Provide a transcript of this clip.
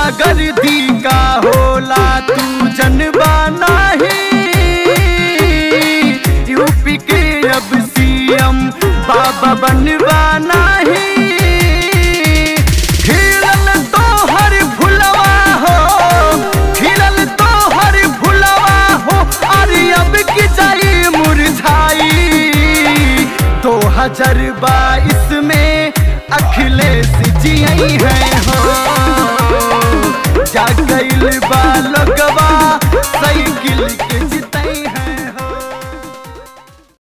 गुंडागर्दी का होला तू जनबा नहीं यूपी के अब सीएम बाबा बनबा नहीं खिलल तो हर फुलवा हो खिलल तो हर फुलवा हो अरे अब की जाई मुरझाई दो हजार बाईस में अखिलेश जी आई